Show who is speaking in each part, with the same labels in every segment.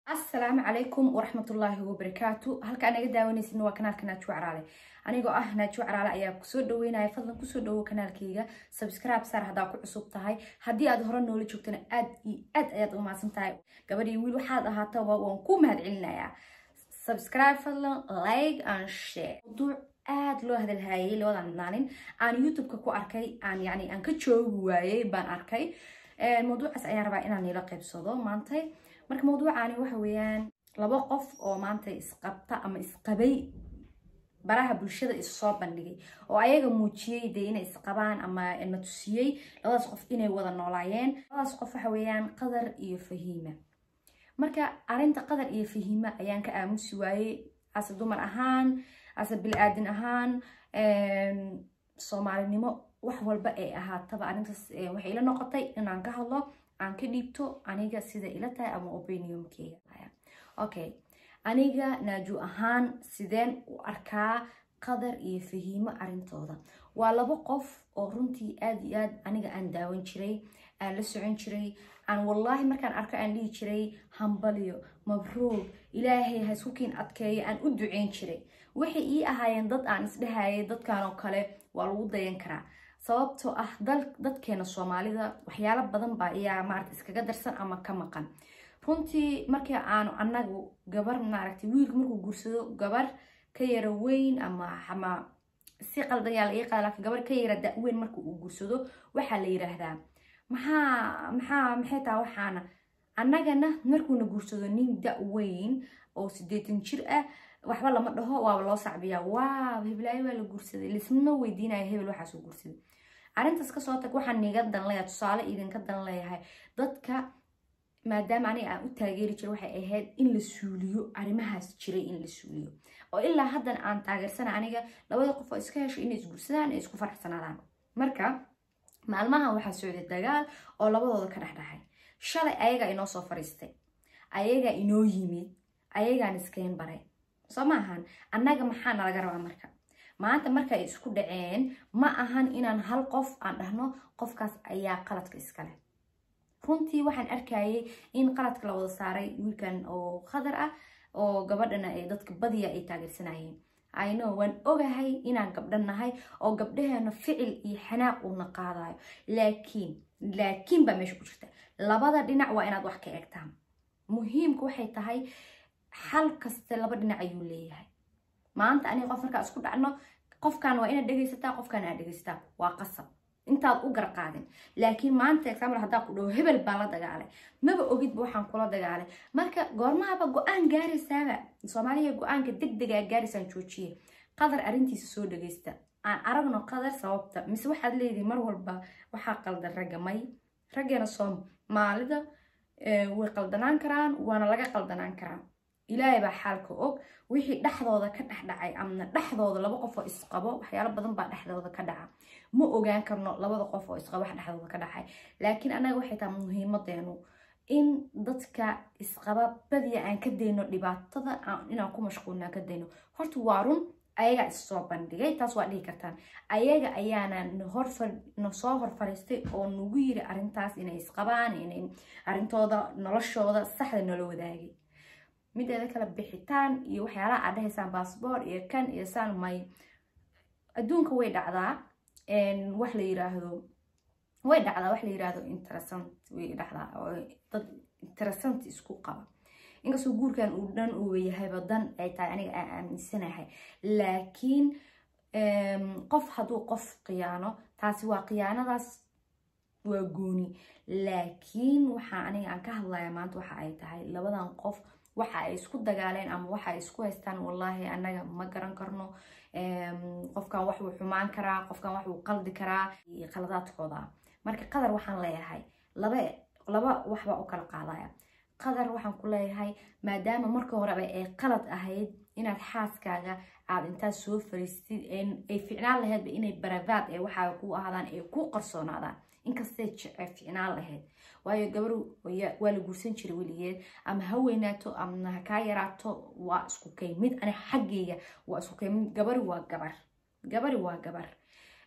Speaker 1: asalaamu calaykum waraxmatullaahi wabarakaatu halka anaga daawanaysin waa kanaalka naajuwa caraale anigoo ah naajuwa caraale ayaa kusoo dhaweynaya fadlan kusoo dhawo kanaalkayga subscribe saar haddaa ku cusub tahay haddii aad hore noola joogtana aad iyo aad ayaad u mahadsan tahay gabadhii wiil waxaad ahaataba waan ku mahad celinayaa subscribe fadlan like and share mawduuc aad loo hadalhayay labadan maalin aan youtube-ka ku arkay aan yani aan ka joogi waayey baan arkay mawduucaas ayaan rabaa inaan niila qaybsado maantay marka mawduucaani waxa weeyaan laba qof oo maanta isqabta ama isqabay baraha bulshada issoo bandhigay oo ayaga muujiyey dee inay isqabaan ama na tusiyey labadaas qof inay wada noolaayeen labadaas qof waxa weeyaan qadar iyo fahiima marka arrinta qadar iyo fahiima ayaan ka aamusi waayey ase dumar ahaan ase bil-aadin ahaan soomaalinimo wax walba ay ahaataba arrintaas waxay ila noqotay inaan ka hadlo aan ka dhiibto aniga sida ila tahay ama opiniumkeyga okay aniga naaju ahaan sideen u arkaa qadar iyo fahiimo arrintooda waa laba qof oo runtii aad iyo aad aniga aan daawan jiray aan la socon jiray aan wallaahi markaan arko aan dhihi jiray hambaliyo mabruug ilaahay ha isku kiin adkeeyo aan u duceyn jiray waxay ii ahaayeen dad aan isdhahayay dadkan oo kale waa lagu dayan karaa sababtoo ah dadkeena soomaalida waxyaalo badan baa ayaa maarata iskaga darsan ama ka maqan runtii markii aanu anagu gabar maaragtay wiilku markuu guursado gabar ka yara weyn ama ama si qaldan yaa la ii qaada laakiin gabar ka yara da-weyn marka uu guursado waxaa la yiraahdaa maxaa maxaa maxay taha waxaana annagana markuuna guursado nin da-weyn oo sideetan jir ah waxba lama dhaho waaba loo sacbiyaa waaw heblaayo waa la guursaday lisma weydiinaya hebel waxaasuu guursaday arrintaas kasoo tag waxaan niga dan leeyahay tusaale idinka dan leeyahay dadka maadaama aniga aan u taageeri jiray waxay ahayd in la suuliyo arrimahaas jiray in la suuliyo oo ilaa haddana aan taageersana aniga labada qof oo iska hesho inay isguursadaan ay isku faraxsanaadaan marka maalmahan waxaa socday dagaal oo labadooda ka dhexdhexay shalay ayagaa inoo soo fariistay ayagaa inoo yimid ayagaan iskeen baray soo ma ahan annaga maxaana laga rabaa marka maanta marka ay isku dhaceen ma ahan inaan hal qof aan dhahno qofkaas ayaa qaladka iskale runtii waxaan arkayay in qaladka la wada saaray wiilkan oo khadar ah oo gabadhana ay dadka badiya ay taageersanayeen ayno waan ogahay inaan gabdhan nahay oo gabdhaheena ficil iyo xanaaq uuna qaadayo laakiin laakiin baa meesha ku jirta labada dhinac waa inaad wax ka eegtaan muhiimka waxay tahay xal kaste laba dhinac ayuu leeyahay maanta aniga qof markaa isku dhacno qofkan waa inaad dhegaysataa qofkan aad dhegaysataa waa qasab intaad u garqaadin laakiin maanta example haddaa ku dhaho hebel baan la dagaalay maba ogidba waxaan kula dagaalay marka goormahaba go-aan gaaraysaaba soomaaliya go-aanka deg degaa gaaraysaan joojiye qadar arrintiisa soo dhagaysta aan aragno qadar sababta mise waxaad leedihi mar walba waxaa qaldan ragga may raggeena soomaalida way qaldanaan karaan waana laga qaldanaan karaa ilaahay baa xaalka og wixii dhexdooda ka dhexdhacay ama dhexdooda laba qof oo isqabo waxyaalo badan baa dhexdooda ka dhaca ma ogaan karno labada qof oo isqabo wax dhexdooda ka dhacay laakiin annaga waxay tahay muhiimadeenu in dadka isqaba badiya aan ka dayno dhibaatada inaan ku mashquulna ka dayno horta waa run ayagaa issoo bandhigay taas waa dhihi kartaan ayaga ayaana nasoo hor fariistay oo nagu yiri arrintaas inay isqabaan inay arrintooda noloshooda saxda nala wadaagay mideeda kale bixitaan iyo waxyaalaha aad dhahaysaan baasboor iyo kan iyo saan may adduunka way dhacdaa wax la yiraahdo way dhacdaa wax la yiraahdo interessant way dhacdaa oo dad interessant isku qaba inkastoo guurkan uu dhan uu yahayba dan ay tahay aniga aan aaminsanahay laakiin qof hadduu qof khiyaano taasi waa khiyaanadaas waa gooni laakiin waxaa aniga aan ka hadlaya maanta waxa ay tahay labadan qof waxa ay isku dagaaleen ama waxa ay isku haystaan wallaahi annaga ma garan karno qofkan wax wuu xumaan karaa qofkan wax wuu qaldi karaa qaladaadkooda marka qadar waxaan leeyahay laba laba waxbaa u kala qaadaya qadar waxaan ku leeyahay maadaama marka horeba ay qalad ahayd inaad xaaskaaga aad intaad soo fariistid ay ficnaan laheydba inay baravaad ee waxaa ku ahaadaan ay ku qarsoonaadaan inkastay ficnaan lahayd waayo gabar waa la guursan jiray weligeed ama ha weynaato ama ha kaa yaraato waa isku kay mid ani xaggayga waa isku kay mid gabari waa gabar gabari waa gabar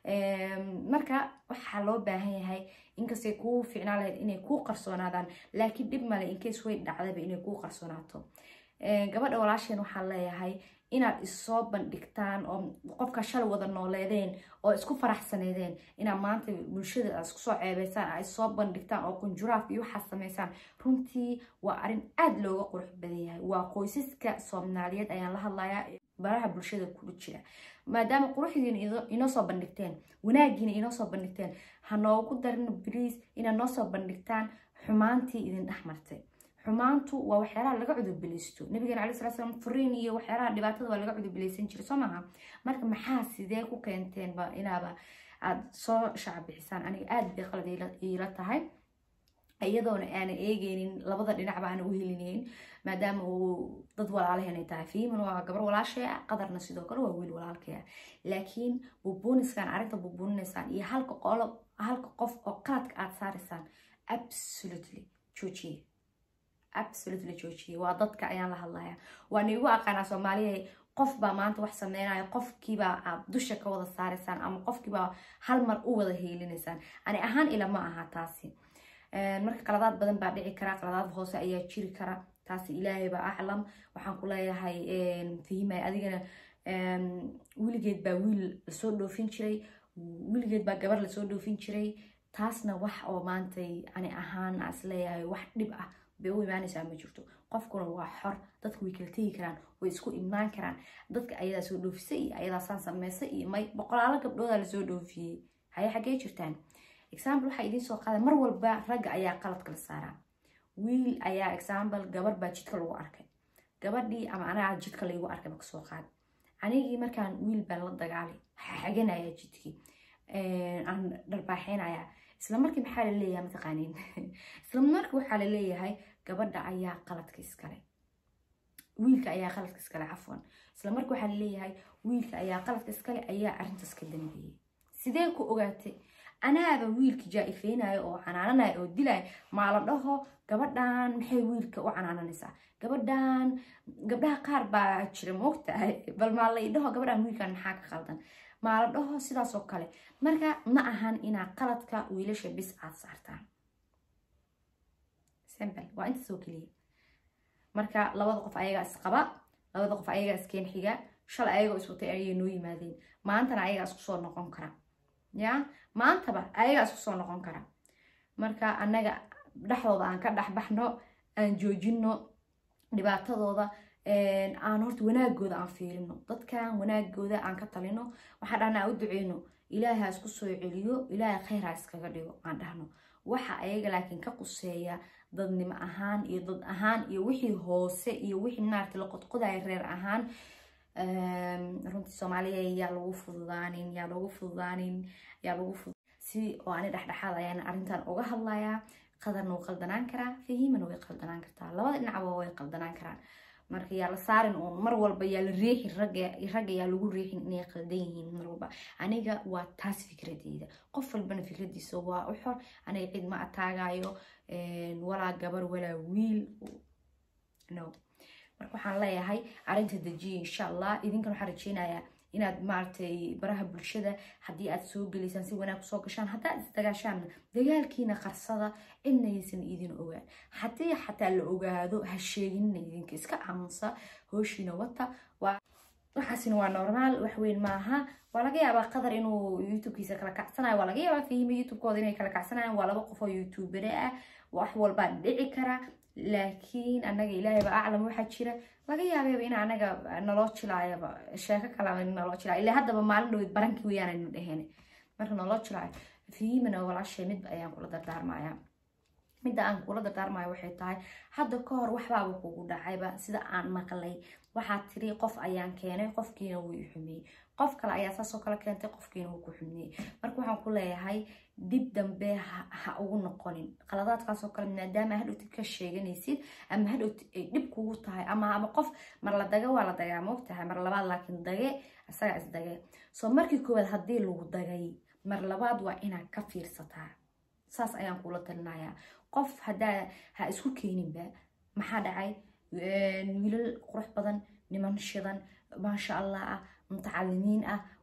Speaker 1: marka waxaa loo baahan yahay inkastay kuu ficnaa lahayd inay kuu qarsoonaadaan laakiin dhib male inkeys way dhacdaba inay kuu qarsoonaato gabadha walaasheen waxaan leeyahay inaad issoo bandhigtaan oo qofka shalay wada nooleedeen oo isku faraxsaneedeen inaad maanta bulshada aad isku soo ceebeysaan aad issoo bandhigtaan oo kunjuraaf iyo waxaad samaysaan runtii waa arrin aada looga qurux badan yahay waa qoysaska soomaaliyeed ayaan la hadlayaa baraha bulshada kula jira maadaama quruxdiina inoo soo bandhigteen wanaagiina inoo soo bandhigteen ha noogu darin bliis inaad noo soo bandhigtaan xumaantii idin dhex martay xumaantu waa waxyaalaha laga cudurbilaysto nabigeena cala sala slam furiin iyo waxyaalaha dhibaatada waa laga cudurbilaysan jiray soo maaha marka maxaa sidee ku keenteenba inaaba aada soo shacbixisaan aniga aada bay qalad iila tahay iyadoona aanan eegeynin labada dhinacba aanan u helinayn maadaama uu dad walaalaheenay tahay fiiman waa gabar walaashay ah qadarna sidoo kale waa wiil walaalkay ah laakiin bubuuniskan arrinta bubuuninaysaan iyo halka qolo halka qof oo qaladka aada saaraysaan absolutely joojiye absolutely joojiye waa dadka ayaan la hadlaya waa niigu aqaanaa soomaaliya qof baa maanta wax sameynaya qofkiibaa aad dusha ka wada saaraysaan ama qofkiibaa hal mar u wada heelinaysaan ani ahaan ila ma aha taasi marka qaladaad badan baa dhici kara qaladaad hoose ayaa jiri kara taasi ilaahayba aclam waxaan ku leeyahay fahimay adigana weligeed baa wiil lasoo dhoofin jiray weligeed baa gabar lasoo dhoofin jiray taasna wax oo maantay ani ahaan is leeyahay wax dhib ah bay u imaanaysaa ma jirto qofkuna waa xor dadku way kala tegi karaan way isku imaan karaan dadka ayadaa soo dhoofisay iyo ayadaa saan sameysay iyo may boqolaalo gabdhoodaa lasoo dhoofiyey haye xaggee jirtaan example waxaa idiin soo qaada mar walba ragga ayaa qalad kala saaraa wiil ayaa example gabar baa jidka lagu arkay gabadhii ama anagaa jidka laygu arkay ba kasoo qaad anigii markaan wiil baan la dagaalay xaganaya jidkii aan dharbaaxeynaya isla markii maxaa la leeyahay mataqaaniin isla markii waxaa la leeyahay gabadha ayaa qaladka iskale wiilka ayaa qaladka iskale cafwan isla markii waxaa la leeyahay wiilka ayaa qaladka iskale ayaa arrintaas ka dambeeyey sidee ku ogaatay anaaba wiilka jaa-ifeynayo oo canaananayo oo dilaya maa la dhaho gabadhan maxay wiilka u canaananaysaa gabadhan gabdhaha qaar baa jira moogtahay bal maa lay dhaho gabadhan wiilkan maxaa ka qaldan maa la dhaho sidaas oo kale marka ma ahan inaa qaladka wiilasha bis aad saartaan simple waa intaas oo keliya marka labada qof ayagaa isqaba labada qof ayagaa iskeen xiga shalay ayagoo iswatay ayay noo yimaadeen maantana ayagaa isku soo noqon kara ya maantaba ayagaa isku soo noqon kara marka annaga dhexdooda aan ka dhexbaxno aan joojino dhibaatadooda aan horta wanaagooda aan fiirino dadkan wanaagooda aan ka talino waxaan dhahna aan u duceyno ilaaha isku soo celiyo ilaaha khayr ha iskaga dhigo aan dhahno waxa ayaga laakiin ka quseeya dadnimo ahaan iyo dad ahaan iyo wixii hoose iyo wixii maarata la qodqodaya reer ahaan runtii soomaaliya yaa lagu fududaanin yaa lagu fududaanin yaa lagu fudud si oo ani dhexdhexaad ayaan arrintan uga hadlayaa qadarna wuu qaldanaan karaa fahimana way qaldanaan kartaa labada dhinacba way qaldanaan karaan marka yaa la saarin uun mar walba yaa la riixin ragga ragga yaa lagu riixin inay qaldan yihiin mar walba aniga waa taas fikradeyda qof walbana fikradiisa waa u xor aniga cid ma ataagayo walaa gabar walaa wiil no marka waxaan leeyahay arrinta dejiya insha allah idinkan waxaan rajeynayaa inaad maaragtay baraha bulshada haddii aad soo gelaysaan si wanaag kusoo gashaan haddaad isdagaashaanna dagaalkiina qarsada cidna aysan idin ogaan haddii xataa la ogaado ha sheeginina idinka iska aamusa hooshiina wata waxaasina waa normaal wax weyn maaha waa laga yaabaa qadar inuu youtubekiisa kala kacsanayo waa laga yaabaa fahima youtubekooda inay kala kacsanayaan waa laba qof oo youtubere ah wax walbaa dhici kara laakiin anaga ilaahayba aclam waxaa jira laga yaabayba in anaga naloo jilaayaba sheeko kalaba naloo jilaayo ilaa haddaba maalin dhowed barankii weyaanaynu dheheen marka naloo jilaayo fiimana walaashay mid ayaan kula dardaarmaya midda aan kula dardaarmayo waxay tahay hadda ka hor waxbaaba kugu dhacayba sida aan maqlay waxaad tiri qof ayaan keenay qofkiina wuu i xumeeyey qof kale ayaa saasoo kale keentay qofkiina wuu ku xumeeyey marka waxaan ku leeyahay dib dambe ha ugu noqonin qaladaadkaasoo kale maadaama hadhowtid ka sheeganaysid ama hadhowtid ay dhib kugu tahay ama ama qof mar la daga waa la dagaa moog tahay mar labaad laakiin dage isaga isdage soo markii koowaad haddii lagu dagay mar labaad waa inaad ka fiirsataa saas ayaan kula talinayaa qof haddaa ha isku keeninba maxaa dhacay wiilal qurux badan niman shidan maasha allah ah mutacalimiin ah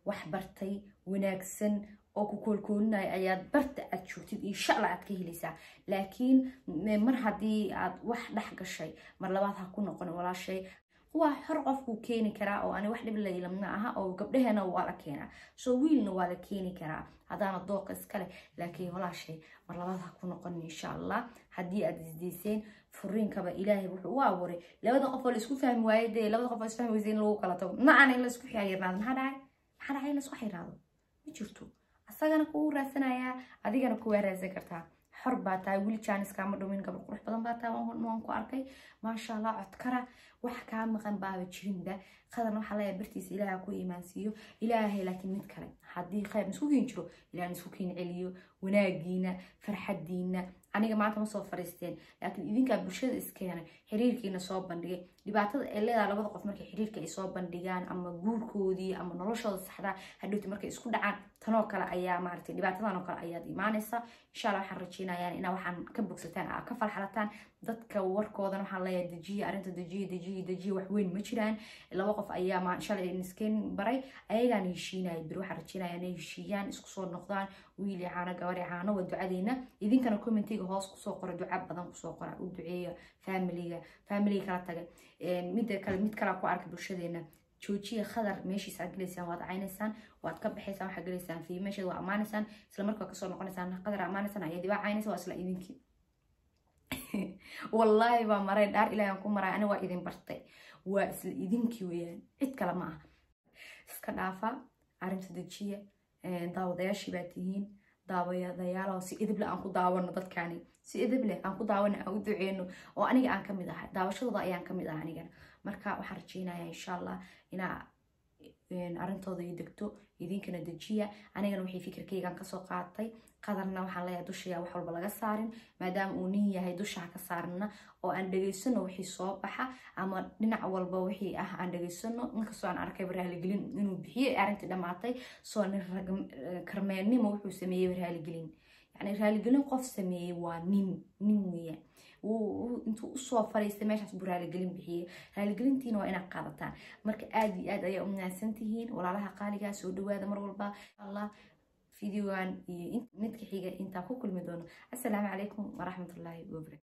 Speaker 1: wax bartay wanaagsan oo ku koolkoolinaya ayaad barta aad joogtid insha allah aad ka helaysaa laakiin mar haddii aad wax dhex gashay mar labaad ha ku noqon walaashay waa xor qofkuu keeni karaa oo ani wax dhib laylamna aha oo gabdhaheena waa la keenaa soo wiilna waa la keeni karaa haddaana dooqa iskale laakiin walaashay mar labaad ha ku noqon insha allah haddii aad isdayseen furiinkaba ilaahay wuxuu u abuuray labada qof oo laisku fahmi waaye dee labada qof oo isfahmi weysa in lagu kala tago macana in laisku xiriirnaado maxaa dhacay maxaa dhacay in laisku xiriirnaado ma jirto asagana kugu raadsanayaa adigana kuwaa raadsan kartaa xor baa tahay wili jaaniskaama dhumin gabar qurux badan baa tahay waan ku arkay maasha allah codkara wax kaa maqan baaba jirinba qadan waxaa leeyahay bartiisa ilaaha ku iimaansiiyo ilaahay laakiin mid kale haddii khayr isku keen jiro ilaah isku keen celiyo wanaagiina farxadiina aniga maanta ma soo fariisteen laakiin idinkaa bulshada iskeenay xiriirkiina soo bandhigay dhibaatada ay leedahay labada qof markay xiriirka ay soo bandhigaan ama guurkoodii ama noloshooda saxdaa hadhowti markay isku dhacaan tanoo kale ayaa maaragtay dhibaatadan oo kale ayaad imaanaysa insha allah waxaan rajeynayaan inaa waxaan ka bogsataan aa ka falxalataan dadka warkoodan waxaan leeyahay dejiya arrinta dejiya dejiya dejiya wax weyn ma jiraan laba qof ayaa ma shalay iskeen baray ayagaan heshiinaya bir waxaan rajeynaya inay heshiiyaan isku soo noqdaan wiil iyo caano gabar iyo caano waa ducadeena idinkana commentiga hoos kusoo qora duca badan kusoo qora u duceeya familiga familiga kala taga midda kale mid kala ku arka bulshadeena joojiya khadar meeshiisa aad gelaysaan waad caynaysaan waad ka baxaysaan waxaad gelaysaan fi meesheeda waa ammaanaysaan isla markaa kasoo noqonaysaan qadar ammaanaysaan ayaa dibaa caynaysa waa isla idinkii wallaahi baa maray dhaar ilaahi aan ku maray ani waa idin bartay waa isla idinkii weeyaan cid kale ma aha iska dhaafa arrinta dejiya daawadayaashii baa tihiin daawadayaalo si idible aan ku daawano dadkani si idible aan ku daawano aan u duceyno oo aniga aan kamid ahay daawashadooda ayaan kamid ah anigana marka waxaan rajeynaya insha allah inaa arrintooda ii degto idinkana dejiya anigana wixii fikirkaygaan kasoo qaatay qadarna waxaan leeyahay dushayaa wax walba laga saarin maadaama uu nin yahay dusha ha ka saarna oo aan dhegaysano wixii soo baxa ama dhinac walba wixii ah aan dhegaysano inkastoo aan arkay raaligelin inuu bixiyey arrintii dhammaatay soo nin karmeennimo wuxuu sameeyey raaligelin yani raaligelin qof sameeyey waa nin nin weeyaan intuu usoo fariistay meeshaas buu raaligelin bixiyey raaligelintiina waa inaad qaadataan marka aad iyo aad ayaa u wanaagsan tihiin walaalaha qaaligaa soo dhawaada mar walba allah fideogan iyo midka xiga intaa ku kulmi doono assalaamu calaykum waraxmatullaahi wabarakatu